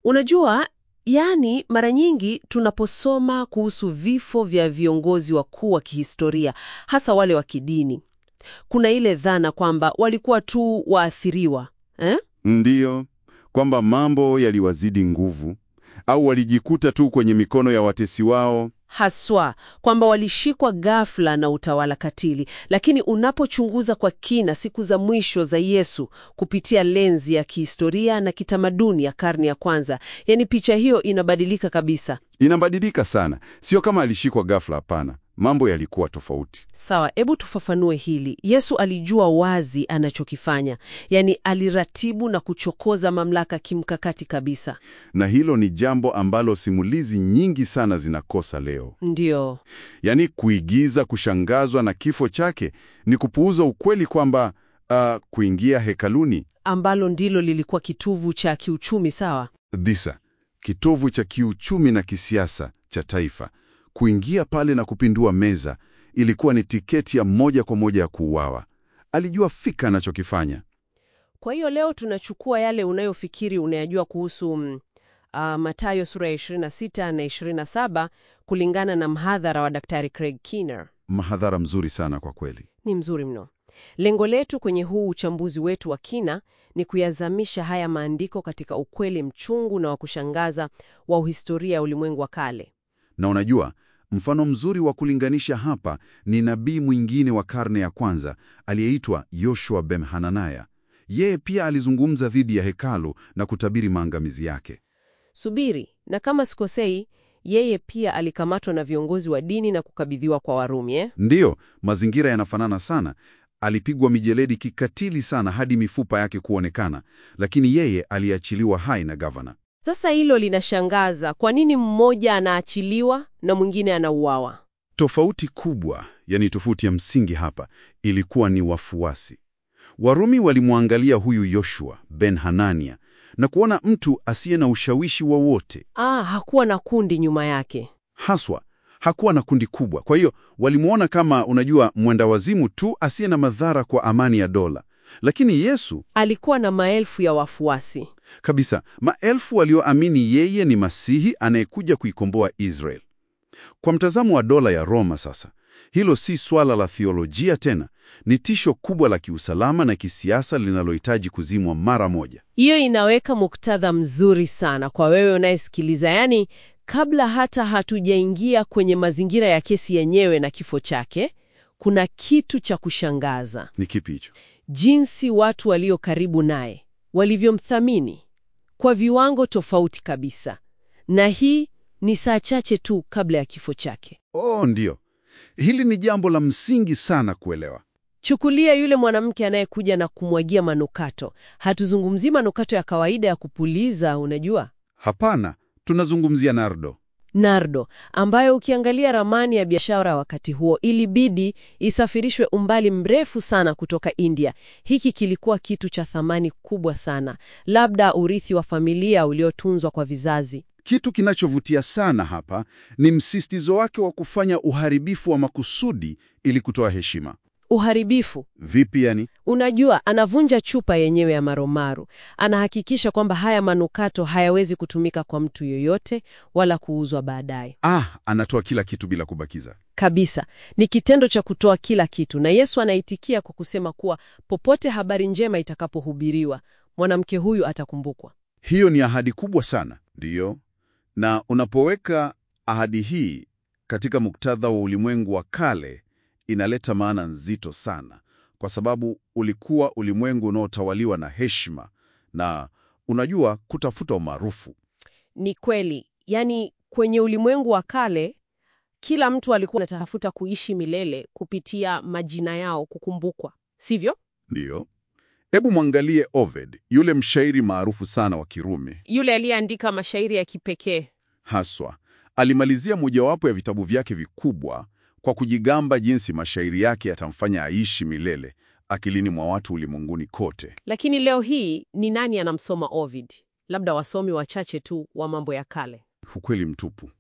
Unajua, yani mara nyingi tunaposoma kuhusu vifo vya viongozi wakuu wa kihistoria, hasa wale wa kidini, kuna ile dhana kwamba walikuwa tu waathiriwa eh? Ndiyo, kwamba mambo yaliwazidi nguvu au walijikuta tu kwenye mikono ya watesi wao. Haswa kwamba walishikwa ghafla na utawala katili. Lakini unapochunguza kwa kina siku za mwisho za Yesu kupitia lenzi ya kihistoria na kitamaduni ya karne ya kwanza, yani picha hiyo inabadilika kabisa. Inabadilika sana, sio kama alishikwa ghafla. Hapana, mambo yalikuwa tofauti. Sawa, hebu tufafanue hili. Yesu alijua wazi anachokifanya, yaani aliratibu na kuchokoza mamlaka kimkakati kabisa. Na hilo ni jambo ambalo simulizi nyingi sana zinakosa leo. Ndiyo, Yaani, kuigiza kushangazwa na kifo chake ni kupuuza ukweli kwamba ah, kuingia hekaluni ambalo ndilo lilikuwa kitovu cha kiuchumi. Sawa, dhisa kitovu cha kiuchumi na kisiasa cha taifa. Kuingia pale na kupindua meza ilikuwa ni tiketi ya moja kwa moja ya kuuawa. Alijua fika anachokifanya. Kwa hiyo leo tunachukua yale unayofikiri unayajua kuhusu mm, ah, Mathayo sura ya 26 na 27 kulingana na mhadhara wa Daktari Craig Keener. Mahadhara mzuri sana kwa kweli. Ni mzuri mno. Lengo letu kwenye huu uchambuzi wetu wa kina ni kuyazamisha haya maandiko katika ukweli mchungu na wa kushangaza wa uhistoria ya ulimwengu wa kale. Na unajua, mfano mzuri wa kulinganisha hapa ni nabii mwingine wa karne ya kwanza aliyeitwa Yoshua ben Hananaya. Yeye pia alizungumza dhidi ya hekalu na kutabiri maangamizi yake. Subiri, na kama sikosei, yeye pia alikamatwa na viongozi wa dini na kukabidhiwa kwa Warumi eh? Ndiyo, mazingira yanafanana sana. Alipigwa mijeledi kikatili sana hadi mifupa yake kuonekana, lakini yeye aliachiliwa hai na gavana. Sasa hilo linashangaza. Kwa nini mmoja anaachiliwa na mwingine anauawa? Tofauti kubwa, yani tofauti ya msingi hapa, ilikuwa ni wafuasi. Warumi walimwangalia huyu Yoshua ben Hanania na kuona mtu asiye na ushawishi wowote, Ah, hakuwa na kundi nyuma yake. haswa hakuwa na kundi kubwa. Kwa hiyo walimwona kama, unajua, mwenda wazimu tu asiye na madhara kwa amani ya dola. Lakini Yesu Alikuwa na maelfu ya wafuasi. kabisa, maelfu walioamini yeye ni Masihi anayekuja kuikomboa Israel. Kwa mtazamo wa dola ya Roma sasa, hilo si swala la thiolojia tena, ni tisho kubwa la kiusalama na kisiasa linalohitaji kuzimwa mara moja. Hiyo inaweka muktadha mzuri sana kwa wewe unayesikiliza. Yaani, kabla hata hatujaingia kwenye mazingira ya kesi yenyewe na kifo chake, kuna kitu cha kushangaza, Ni kipi hicho? jinsi watu walio karibu naye walivyomthamini kwa viwango tofauti kabisa, na hii ni saa chache tu kabla ya kifo chake. Oh, ndiyo, hili ni jambo la msingi sana kuelewa. Chukulia yule mwanamke anayekuja na kumwagia manukato. Hatuzungumzii manukato ya kawaida ya kupuliza, unajua Hapana, tunazungumzia nardo. nardo ambayo ukiangalia ramani ya biashara wakati huo ilibidi isafirishwe umbali mrefu sana kutoka India. Hiki kilikuwa kitu cha thamani kubwa sana, labda urithi wa familia uliotunzwa kwa vizazi. Kitu kinachovutia sana hapa ni msisitizo wake wa kufanya uharibifu wa makusudi ili kutoa heshima. Uharibifu, Vipi yani? unajua, anavunja chupa yenyewe ya marumaru. Anahakikisha kwamba haya manukato hayawezi kutumika kwa mtu yoyote wala kuuzwa baadaye. Ah, anatoa kila kitu bila kubakiza. Kabisa, ni kitendo cha kutoa kila kitu, na Yesu anaitikia kwa kusema kuwa popote habari njema itakapohubiriwa, mwanamke huyu atakumbukwa. Hiyo ni ahadi kubwa sana, ndiyo. Na unapoweka ahadi hii katika muktadha wa ulimwengu wa kale, inaleta maana nzito sana, kwa sababu ulikuwa ulimwengu unaotawaliwa na heshima na unajua, kutafuta umaarufu. Ni kweli, yaani kwenye ulimwengu wa kale kila mtu alikuwa anatafuta kuishi milele kupitia majina yao kukumbukwa, sivyo? Ndiyo. Hebu mwangalie Ovid, yule mshairi maarufu sana wa Kirumi. Yule aliyeandika mashairi ya kipekee. Haswa alimalizia mojawapo ya vitabu vyake vikubwa kwa kujigamba jinsi mashairi yake yatamfanya aishi milele akilini mwa watu ulimwenguni kote. Lakini leo hii ni nani anamsoma Ovid? Labda wasomi wachache tu wa mambo ya kale. Ukweli mtupu.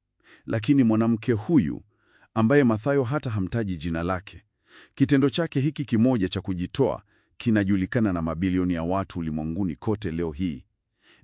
Lakini mwanamke huyu ambaye Mathayo hata hamtaji jina lake, kitendo chake hiki kimoja cha kujitoa kinajulikana na mabilioni ya watu ulimwenguni kote leo hii.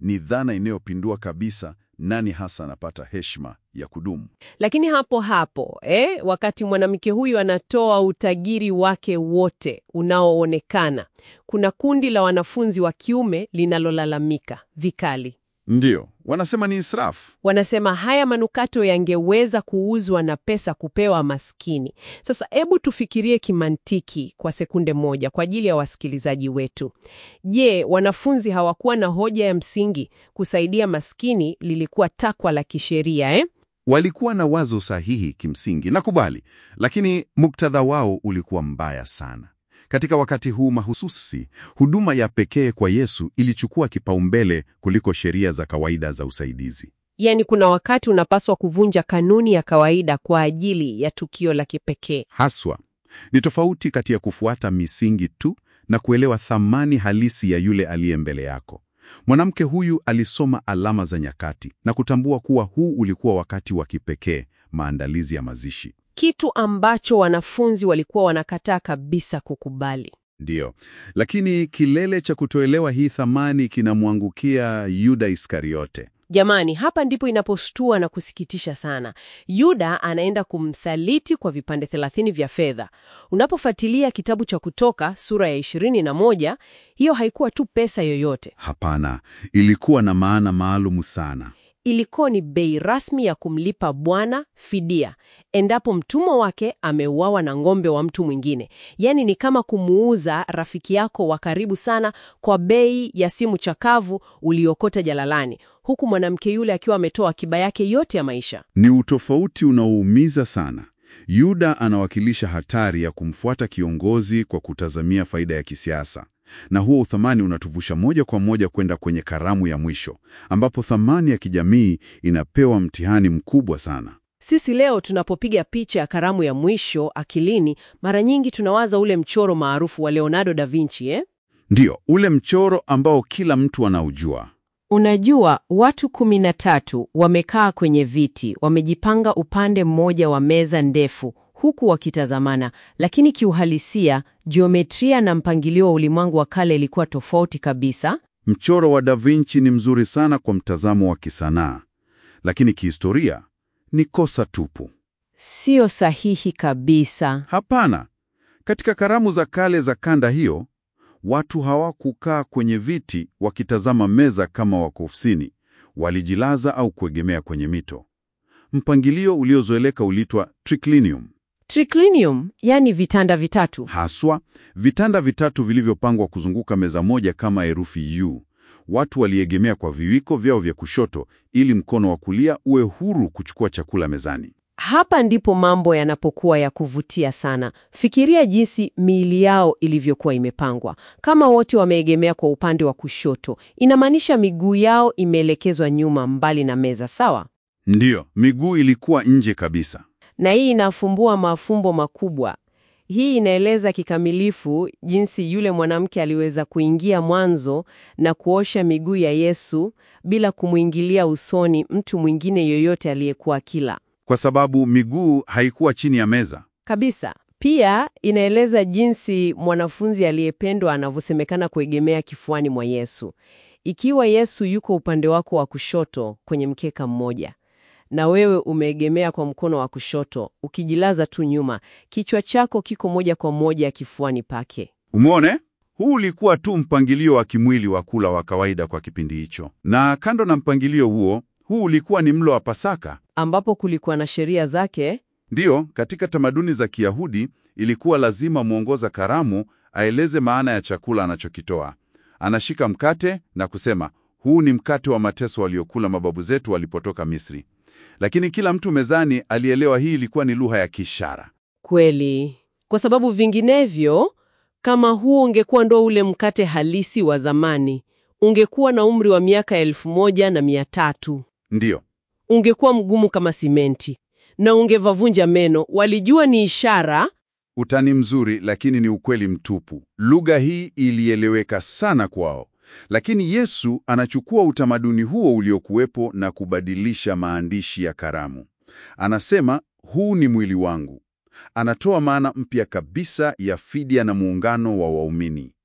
ni dhana inayopindua kabisa nani hasa anapata heshima ya kudumu. Lakini hapo hapo eh, wakati mwanamke huyu anatoa utajiri wake wote unaoonekana, kuna kundi la wanafunzi wa kiume linalolalamika vikali. Ndiyo, wanasema ni israfu. Wanasema haya manukato yangeweza kuuzwa na pesa kupewa maskini. Sasa hebu tufikirie kimantiki kwa sekunde moja kwa ajili ya wasikilizaji wetu. Je, wanafunzi hawakuwa na hoja ya msingi? Kusaidia maskini lilikuwa takwa la kisheria eh? Walikuwa na wazo sahihi kimsingi, nakubali, lakini muktadha wao ulikuwa mbaya sana. Katika wakati huu mahususi, huduma ya pekee kwa Yesu ilichukua kipaumbele kuliko sheria za kawaida za usaidizi. Yaani kuna wakati unapaswa kuvunja kanuni ya kawaida kwa ajili ya tukio la kipekee. Haswa ni tofauti kati ya kufuata misingi tu na kuelewa thamani halisi ya yule aliye mbele yako. Mwanamke huyu alisoma alama za nyakati na kutambua kuwa huu ulikuwa wakati wa kipekee, maandalizi ya mazishi. Kitu ambacho wanafunzi walikuwa wanakataa kabisa kukubali. Ndiyo, lakini kilele cha kutoelewa hii thamani kinamwangukia Yuda Iskariote. Jamani, hapa ndipo inapostua na kusikitisha sana. Yuda anaenda kumsaliti kwa vipande 30 vya fedha. Unapofuatilia kitabu cha Kutoka sura ya 21, hiyo haikuwa tu pesa yoyote. Hapana, ilikuwa na maana maalumu sana. Ilikuwa ni bei rasmi ya kumlipa Bwana fidia endapo mtumwa wake ameuawa na ng'ombe wa mtu mwingine. Yaani ni kama kumuuza rafiki yako wa karibu sana kwa bei ya simu chakavu uliokota jalalani, huku mwanamke yule akiwa ametoa akiba yake yote ya maisha. Ni utofauti unaoumiza sana. Yuda anawakilisha hatari ya kumfuata kiongozi kwa kutazamia faida ya kisiasa, na huo uthamani unatuvusha moja kwa moja kwenda kwenye karamu ya mwisho, ambapo thamani ya kijamii inapewa mtihani mkubwa sana. Sisi leo tunapopiga picha ya karamu ya mwisho akilini, mara nyingi tunawaza ule mchoro maarufu wa Leonardo da Vinci eh? Ndiyo, ule mchoro ambao kila mtu anaujua. Unajua, watu kumi na tatu wamekaa kwenye viti, wamejipanga upande mmoja wa meza ndefu, huku wakitazamana, lakini kiuhalisia, jiometria na mpangilio wa ulimwengu wa kale ilikuwa tofauti kabisa. Mchoro wa Da Vinci ni mzuri sana kwa mtazamo wa kisanaa, lakini kihistoria ni kosa tupu. Sio sahihi kabisa. Hapana, katika karamu za kale za kanda hiyo, watu hawakukaa kwenye viti wakitazama meza kama wako ofisini. Walijilaza au kuegemea kwenye mito. Mpangilio uliozoeleka uliitwa triclinium, Triclinium, yani vitanda vitatu. haswa vitanda vitatu vilivyopangwa kuzunguka meza moja kama herufi U. Watu waliegemea kwa viwiko vyao vya kushoto ili mkono wa kulia uwe huru kuchukua chakula mezani. Hapa ndipo mambo yanapokuwa ya kuvutia sana. Fikiria jinsi miili yao ilivyokuwa imepangwa. Kama wote wameegemea kwa upande wa kushoto, inamaanisha miguu yao imeelekezwa nyuma, mbali na meza, sawa? Ndiyo, miguu ilikuwa nje kabisa. Na hii inafumbua mafumbo makubwa. Hii inaeleza kikamilifu jinsi yule mwanamke aliweza kuingia mwanzo na kuosha miguu ya Yesu bila kumwingilia usoni mtu mwingine yoyote aliyekuwa kila Kwa sababu miguu haikuwa chini ya meza. kabisa. Pia inaeleza jinsi mwanafunzi aliyependwa anavyosemekana kuegemea kifuani mwa Yesu. Ikiwa Yesu yuko upande wako wa kushoto kwenye mkeka mmoja na wewe umeegemea kwa mkono wa kushoto ukijilaza tu nyuma, kichwa chako kiko moja kwa moja kifuani pake. Umeone? Huu ulikuwa tu mpangilio wa kimwili wa kula wa kawaida kwa kipindi hicho. Na kando na mpangilio huo, huu ulikuwa ni mlo wa Pasaka. ambapo kulikuwa na sheria zake. Ndiyo, katika tamaduni za Kiyahudi ilikuwa lazima mwongoza karamu aeleze maana ya chakula anachokitoa. Anashika mkate na kusema, huu ni mkate wa mateso waliokula mababu zetu walipotoka Misri. Lakini kila mtu mezani alielewa hii ilikuwa ni lugha ya kiishara. Kweli, kwa sababu vinginevyo, kama huo ungekuwa ndo ule mkate halisi wa zamani, ungekuwa na umri wa miaka elfu moja na mia tatu. Ndiyo, Ungekuwa mgumu kama simenti na ungevavunja meno. Walijua ni ishara. utani mzuri, lakini ni ukweli mtupu. Lugha hii ilieleweka sana kwao. Lakini Yesu anachukua utamaduni huo uliokuwepo na kubadilisha maandishi ya karamu. Anasema, huu ni mwili wangu. Anatoa maana mpya kabisa ya fidia na muungano wa waumini.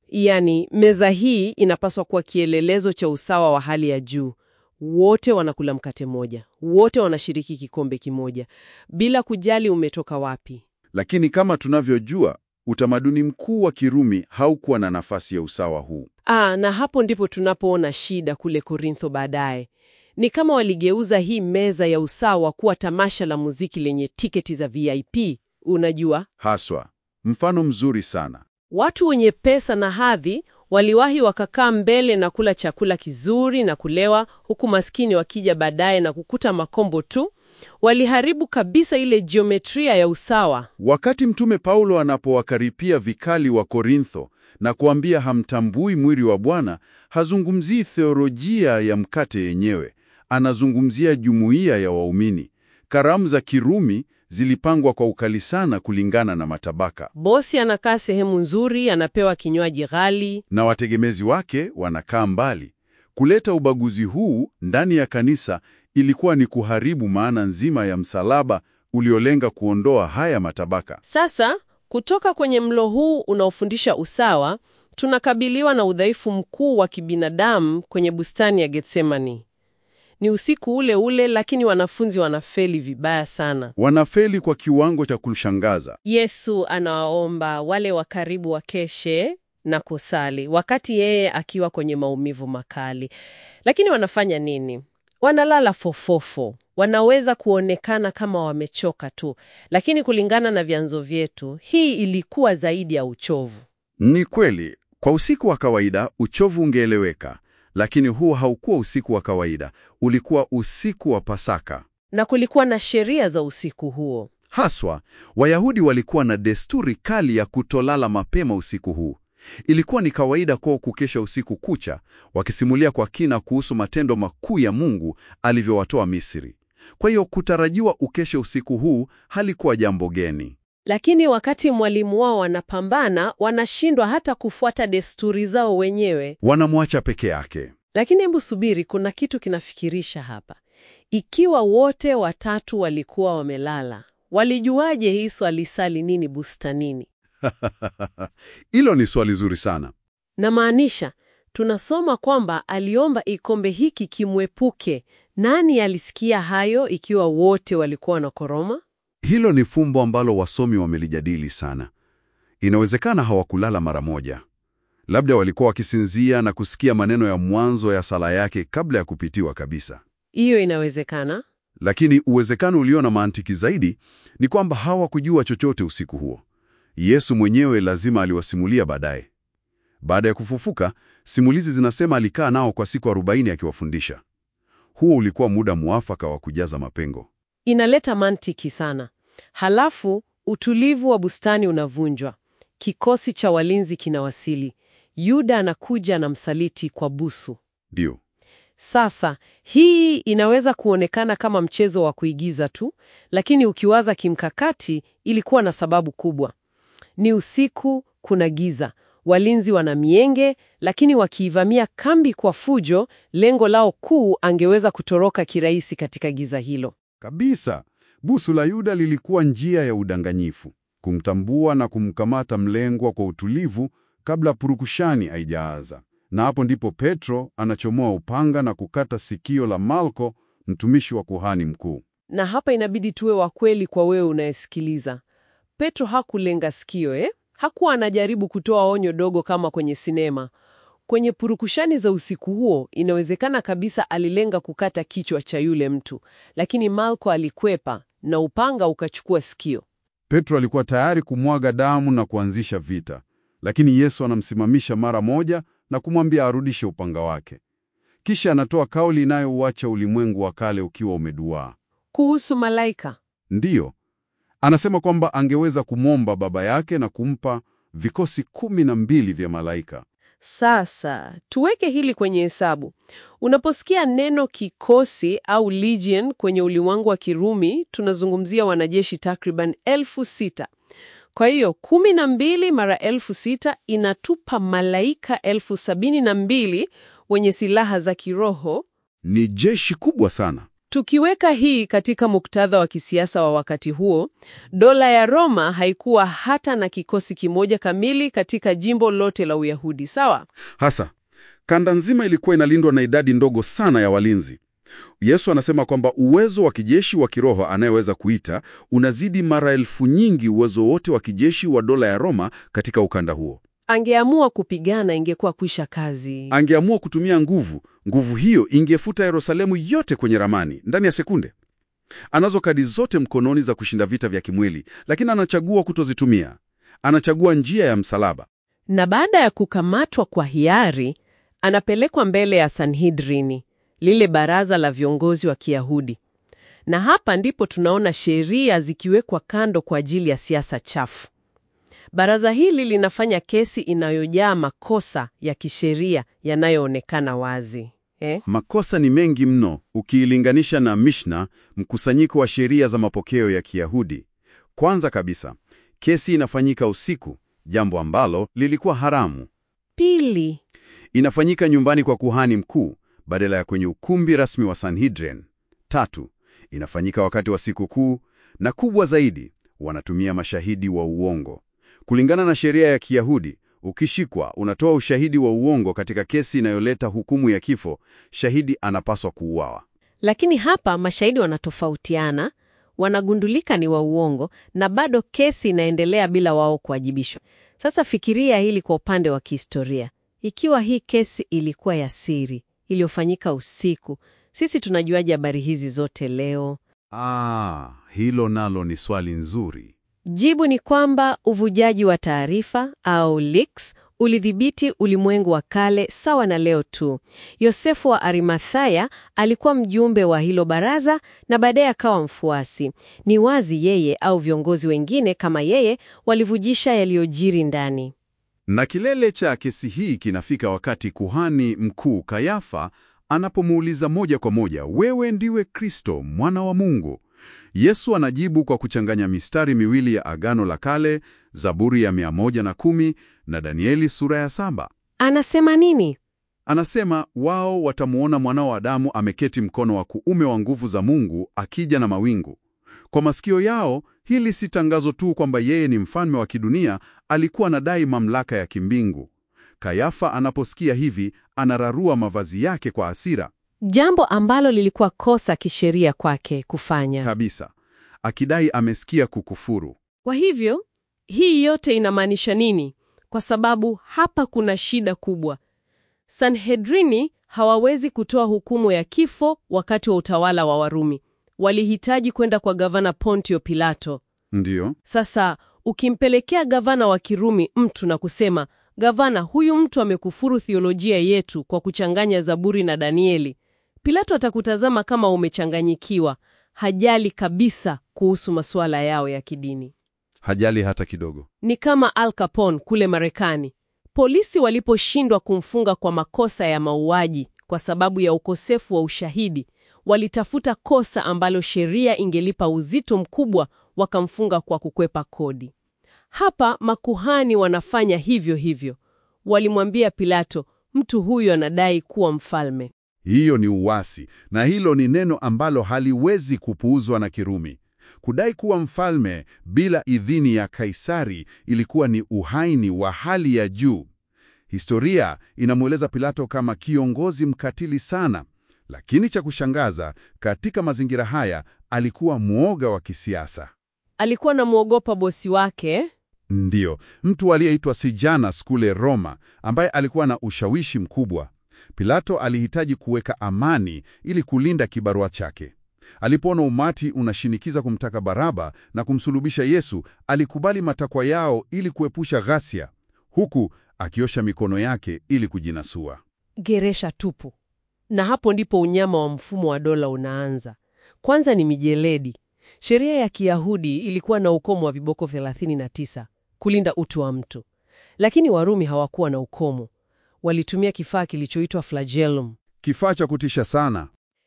Yaani, meza hii inapaswa kuwa kielelezo cha usawa wa hali ya juu. Wote wanakula mkate mmoja, wote wanashiriki kikombe kimoja, bila kujali umetoka wapi. Lakini kama tunavyojua, utamaduni mkuu wa Kirumi haukuwa na nafasi ya usawa huu. Ah, na hapo ndipo tunapoona shida kule Korintho baadaye. Ni kama waligeuza hii meza ya usawa kuwa tamasha la muziki lenye tiketi za VIP. Unajua, Haswa, mfano mzuri sana. watu wenye pesa na hadhi waliwahi wakakaa mbele na kula chakula kizuri na kulewa, huku maskini wakija baadaye na kukuta makombo tu. Waliharibu kabisa ile jiometria ya usawa. Wakati Mtume Paulo anapowakaripia vikali wa Korintho na kuambia hamtambui mwili wa Bwana, hazungumzii theolojia ya mkate yenyewe, anazungumzia jumuiya ya waumini. Karamu za Kirumi zilipangwa kwa ukali sana kulingana na matabaka, Bosi anakaa sehemu nzuri, anapewa kinywaji ghali. na wategemezi wake wanakaa mbali. Kuleta ubaguzi huu ndani ya kanisa ilikuwa ni kuharibu maana nzima ya msalaba uliolenga kuondoa haya matabaka. Sasa kutoka kwenye mlo huu unaofundisha usawa, tunakabiliwa na udhaifu mkuu wa kibinadamu kwenye bustani ya Getsemani. Ni usiku ule ule, lakini wanafunzi wanafeli vibaya sana. Wanafeli kwa kiwango cha kushangaza. Yesu anawaomba wale wa karibu wakeshe na kusali, wakati yeye akiwa kwenye maumivu makali. Lakini wanafanya nini? Wanalala fofofo. Wanaweza kuonekana kama wamechoka tu, lakini kulingana na vyanzo vyetu, hii ilikuwa zaidi ya uchovu. Ni kweli, kwa usiku wa kawaida uchovu ungeeleweka, lakini huu haukuwa usiku wa kawaida, ulikuwa usiku wa Pasaka. Na kulikuwa na sheria za usiku huo. Haswa, Wayahudi walikuwa na desturi kali ya kutolala mapema usiku huu. Ilikuwa ni kawaida kwao kukesha usiku kucha, wakisimulia kwa kina kuhusu matendo makuu ya Mungu alivyowatoa Misri. Kwa hiyo kutarajiwa ukeshe usiku huu halikuwa jambo geni. Lakini wakati mwalimu wao wanapambana, wanashindwa hata kufuata desturi zao wenyewe. Wanamwacha peke yake. Lakini hebu subiri, kuna kitu kinafikirisha hapa. Ikiwa wote watatu walikuwa wamelala, walijuaje Yesu alisali nini bustanini? Hilo ni swali zuri sana. Namaanisha, tunasoma kwamba aliomba ikombe hiki kimwepuke. Nani alisikia hayo ikiwa wote walikuwa wanakoroma? Hilo ni fumbo ambalo wasomi wamelijadili sana. Inawezekana hawakulala mara moja. Labda walikuwa wakisinzia na kusikia maneno ya mwanzo ya sala yake kabla ya kupitiwa kabisa. Hiyo inawezekana. Lakini uwezekano ulio na mantiki zaidi ni kwamba hawakujua chochote usiku huo. Yesu mwenyewe lazima aliwasimulia baadaye. Baada ya kufufuka, simulizi zinasema alikaa nao kwa siku 40 akiwafundisha. Huo ulikuwa muda muafaka wa kujaza mapengo. Inaleta mantiki sana. Halafu utulivu wa bustani unavunjwa. Kikosi cha walinzi kinawasili. Yuda anakuja na msaliti kwa busu. Ndio. Sasa hii inaweza kuonekana kama mchezo wa kuigiza tu, lakini ukiwaza kimkakati, ilikuwa na sababu kubwa. Ni usiku, kuna giza, walinzi wana mienge, lakini wakiivamia kambi kwa fujo, lengo lao kuu angeweza kutoroka kirahisi katika giza hilo. Kabisa. Busu la Yuda lilikuwa njia ya udanganyifu, kumtambua na kumkamata mlengwa kwa utulivu kabla purukushani haijaanza. Na hapo ndipo Petro anachomoa upanga na kukata sikio la Malko, mtumishi wa kuhani mkuu. Na hapa inabidi tuwe wa kweli kwa wewe unayesikiliza. Petro hakulenga sikio eh? Hakuwa anajaribu kutoa onyo dogo kama kwenye sinema. Kwenye purukushani za usiku huo, inawezekana kabisa alilenga kukata kichwa cha yule mtu, lakini Malko alikwepa na upanga ukachukua sikio. Petro alikuwa tayari kumwaga damu na kuanzisha vita, lakini Yesu anamsimamisha mara moja na kumwambia arudishe upanga wake. Kisha anatoa kauli inayouacha ulimwengu wa kale ukiwa umeduaa. Kuhusu malaika, Ndiyo, anasema kwamba angeweza kumwomba Baba yake na kumpa vikosi kumi na mbili vya malaika. Sasa tuweke hili kwenye hesabu. Unaposikia neno kikosi au legion kwenye ulimwengu wa Kirumi, tunazungumzia wanajeshi takriban elfu sita. Kwa hiyo kumi na mbili mara elfu sita inatupa malaika elfu sabini na mbili wenye silaha za kiroho. Ni jeshi kubwa sana. Tukiweka hii katika muktadha wa kisiasa wa wakati huo, dola ya Roma haikuwa hata na kikosi kimoja kamili katika jimbo lote la Uyahudi, sawa? Hasa kanda nzima ilikuwa inalindwa na idadi ndogo sana ya walinzi. Yesu anasema kwamba uwezo wa kijeshi wa kiroho anayeweza kuita unazidi mara elfu nyingi uwezo wote wa kijeshi wa dola ya Roma katika ukanda huo. Angeamua kupigana, ingekuwa kuisha kazi. Angeamua kutumia nguvu, nguvu hiyo ingefuta Yerusalemu yote kwenye ramani ndani ya sekunde. Anazo kadi zote mkononi za kushinda vita vya kimwili, lakini anachagua kutozitumia. Anachagua njia ya msalaba. Na baada ya kukamatwa kwa hiari, anapelekwa mbele ya Sanhedrini, lile baraza la viongozi wa Kiyahudi. Na hapa ndipo tunaona sheria zikiwekwa kando kwa ajili ya siasa chafu. Baraza hili linafanya kesi inayojaa makosa ya kisheria yanayoonekana wazi eh? Makosa ni mengi mno ukiilinganisha na Mishna, mkusanyiko wa sheria za mapokeo ya Kiyahudi. Kwanza kabisa, kesi inafanyika usiku, jambo ambalo lilikuwa haramu. Pili, Inafanyika nyumbani kwa kuhani mkuu badala ya kwenye ukumbi rasmi wa Sanhedrin. Tatu, inafanyika wakati wa siku kuu, na kubwa zaidi, wanatumia mashahidi wa uongo. Kulingana na sheria ya Kiyahudi, ukishikwa unatoa ushahidi wa uongo katika kesi inayoleta hukumu ya kifo, shahidi anapaswa kuuawa. lakini hapa mashahidi wanatofautiana, wanagundulika ni wa uongo na bado kesi inaendelea bila wao kuwajibishwa. Sasa fikiria hili kwa upande wa kihistoria. Ikiwa hii kesi ilikuwa ya siri iliyofanyika usiku, sisi tunajuaje habari hizi zote leo? Ah, hilo nalo ni swali nzuri. Jibu ni kwamba uvujaji wa taarifa au leaks ulidhibiti ulimwengu wa kale sawa na leo tu. Yosefu wa Arimathaya alikuwa mjumbe wa hilo baraza na baadaye akawa mfuasi. Ni wazi yeye au viongozi wengine kama yeye walivujisha yaliyojiri ndani. Na kilele cha kesi hii kinafika wakati kuhani mkuu Kayafa anapomuuliza moja kwa moja, wewe ndiwe Kristo mwana wa Mungu? Yesu anajibu kwa kuchanganya mistari miwili ya Agano la Kale, Zaburi ya 110 na Danieli sura ya saba. Anasema nini? Anasema wao watamuona mwana wa Adamu ameketi mkono wa kuume wa nguvu za Mungu akija na mawingu. Kwa masikio yao hili si tangazo tu kwamba yeye ni mfalme wa kidunia, alikuwa anadai mamlaka ya kimbingu. Kayafa anaposikia hivi, anararua mavazi yake kwa hasira Jambo ambalo lilikuwa kosa kisheria kwake kufanya. kabisa, akidai amesikia kukufuru. Kwa hivyo, hii yote inamaanisha nini? Kwa sababu hapa kuna shida kubwa. Sanhedrini hawawezi kutoa hukumu ya kifo wakati wa utawala wa Warumi. Walihitaji kwenda kwa gavana Pontio Pilato. Ndiyo, Sasa ukimpelekea gavana wa Kirumi mtu na kusema, gavana, huyu mtu amekufuru thiolojia yetu kwa kuchanganya Zaburi na Danieli, Pilato atakutazama kama umechanganyikiwa. Hajali kabisa kuhusu masuala yao ya kidini. hajali hata kidogo. Ni kama Al Capone kule Marekani. Polisi waliposhindwa kumfunga kwa makosa ya mauaji kwa sababu ya ukosefu wa ushahidi, walitafuta kosa ambalo sheria ingelipa uzito mkubwa, wakamfunga kwa kukwepa kodi. Hapa makuhani wanafanya hivyo hivyo. Walimwambia Pilato, mtu huyu anadai kuwa mfalme. Hiyo ni uasi, na hilo ni neno ambalo haliwezi kupuuzwa na Kirumi. Kudai kuwa mfalme bila idhini ya Kaisari ilikuwa ni uhaini wa hali ya juu. Historia inamweleza Pilato kama kiongozi mkatili sana, lakini cha kushangaza, katika mazingira haya alikuwa mwoga wa kisiasa. Alikuwa anamwogopa bosi wake. Ndiyo, mtu aliyeitwa Sejanus kule Roma, ambaye alikuwa na ushawishi mkubwa. Pilato alihitaji kuweka amani ili kulinda kibarua chake. Alipoona umati unashinikiza kumtaka Baraba na kumsulubisha Yesu, alikubali matakwa yao ili kuepusha ghasia, huku akiosha mikono yake ili kujinasua. Geresha tupu. Na hapo ndipo unyama wa mfumo wa dola unaanza. Kwanza ni mijeledi. Sheria ya Kiyahudi ilikuwa na ukomo wa viboko 39 kulinda utu wa mtu, lakini Warumi hawakuwa na ukomo. Walitumia kifaa kilichoitwa flagellum. Kifaa cha kutisha sana.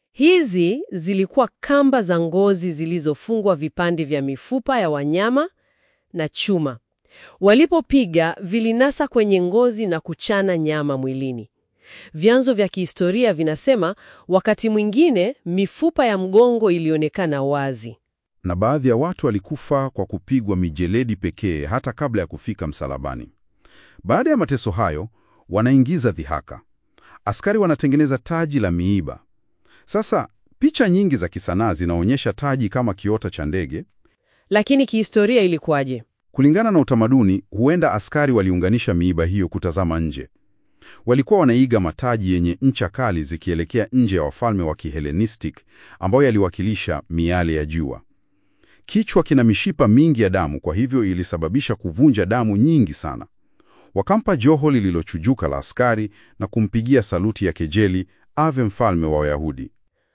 Hizi zilikuwa kamba za ngozi zilizofungwa vipande vya mifupa ya wanyama na chuma. Walipopiga vilinasa kwenye ngozi na kuchana nyama mwilini. Vyanzo vya kihistoria vinasema wakati mwingine mifupa ya mgongo ilionekana wazi. Na baadhi ya watu walikufa kwa kupigwa mijeledi pekee hata kabla ya kufika msalabani. Baada ya mateso hayo, wanaingiza dhihaka. Askari wanatengeneza taji la miiba. Sasa picha nyingi za kisanaa zinaonyesha taji kama kiota cha ndege. Lakini kihistoria ilikuwaje? Kulingana na utamaduni, huenda askari waliunganisha miiba hiyo kutazama nje. Walikuwa wanaiga mataji yenye ncha kali zikielekea nje ya wafalme wa Kihelenistic ambayo yaliwakilisha miale ya jua. Kichwa kina mishipa mingi ya damu, kwa hivyo ilisababisha kuvunja damu nyingi sana. Wakampa joho lililochujuka la askari na kumpigia saluti ya kejeli, ave mfalme wa Wayahudi.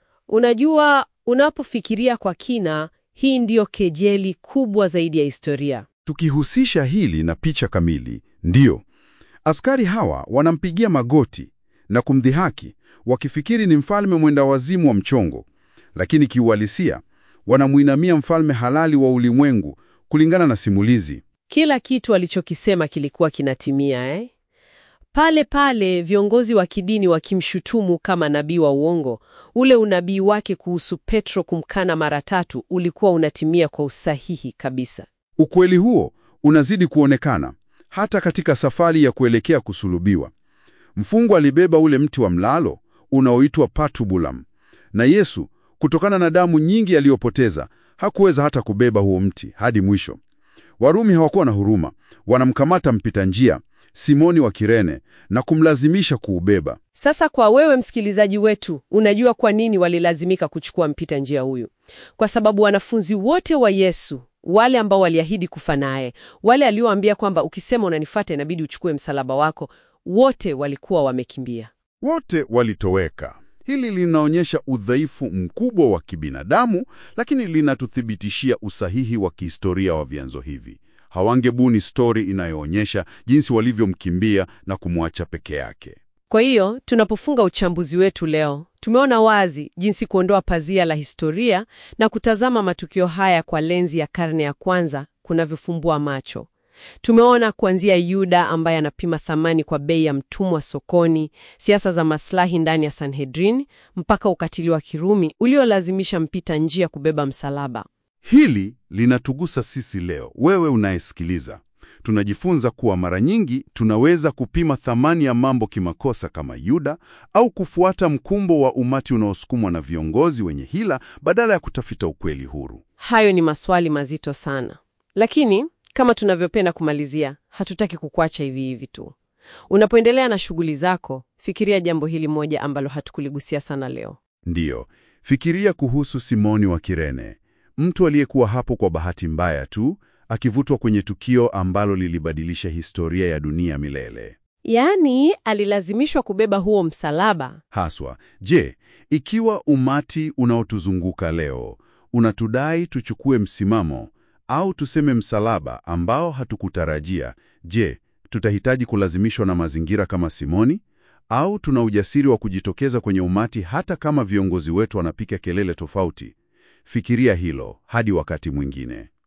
Unajua, unapofikiria kwa kina, hii ndiyo kejeli kubwa zaidi ya historia. Tukihusisha hili na picha kamili, ndiyo askari hawa wanampigia magoti na kumdhihaki, wakifikiri ni mfalme mwenda wazimu wa mchongo, lakini kiuhalisia wanamuinamia mfalme halali wa ulimwengu. Kulingana na simulizi, Kila kitu alichokisema kilikuwa kinatimia eh? Pale pale viongozi wa kidini wakimshutumu kama nabii wa uongo, ule unabii wake kuhusu Petro kumkana mara tatu ulikuwa unatimia kwa usahihi kabisa. ukweli huo unazidi kuonekana hata katika safari ya kuelekea kusulubiwa. Mfungwa alibeba ule mti wa mlalo unaoitwa patubulam, na Yesu, kutokana na damu nyingi aliyopoteza, hakuweza hata kubeba huo mti hadi mwisho. Warumi hawakuwa na huruma, wanamkamata mpita njia Simoni wa Kirene na kumlazimisha kuubeba. Sasa kwa wewe msikilizaji wetu, unajua kwa nini walilazimika kuchukua mpita njia huyu? Kwa sababu wanafunzi wote wa Yesu, wale ambao waliahidi kufa naye, wale alioambia kwamba ukisema unanifuata inabidi uchukue msalaba wako, wote walikuwa wamekimbia. Wote walitoweka. Hili linaonyesha udhaifu mkubwa wa kibinadamu, lakini linatuthibitishia usahihi wa kihistoria wa vyanzo hivi. Hawangebuni stori inayoonyesha jinsi walivyomkimbia na kumwacha peke yake. Kwa hiyo tunapofunga uchambuzi wetu leo, tumeona wazi jinsi kuondoa pazia la historia na kutazama matukio haya kwa lenzi ya karne ya kwanza kunavyofumbua macho. Tumeona kuanzia Yuda ambaye anapima thamani kwa bei ya mtumwa sokoni, siasa za maslahi ndani ya Sanhedrin, mpaka ukatili wa Kirumi uliolazimisha mpita njia kubeba msalaba. Hili linatugusa sisi leo, wewe unayesikiliza. Tunajifunza kuwa mara nyingi tunaweza kupima thamani ya mambo kimakosa kama Yuda, au kufuata mkumbo wa umati unaosukumwa na viongozi wenye hila badala ya kutafuta ukweli huru. Hayo ni maswali mazito sana, lakini kama tunavyopenda kumalizia, hatutaki kukuacha hivi hivi tu. Unapoendelea na shughuli zako, fikiria jambo hili moja ambalo hatukuligusia sana leo. Ndiyo, fikiria kuhusu Simoni wa Kirene, mtu aliyekuwa hapo kwa bahati mbaya tu, akivutwa kwenye tukio ambalo lilibadilisha historia ya dunia milele. Yaani, alilazimishwa kubeba huo msalaba. Haswa, je, ikiwa umati unaotuzunguka leo unatudai tuchukue msimamo au tuseme msalaba ambao hatukutarajia, je, tutahitaji kulazimishwa na mazingira kama Simoni? Au tuna ujasiri wa kujitokeza kwenye umati hata kama viongozi wetu wanapiga kelele tofauti? Fikiria hilo hadi wakati mwingine.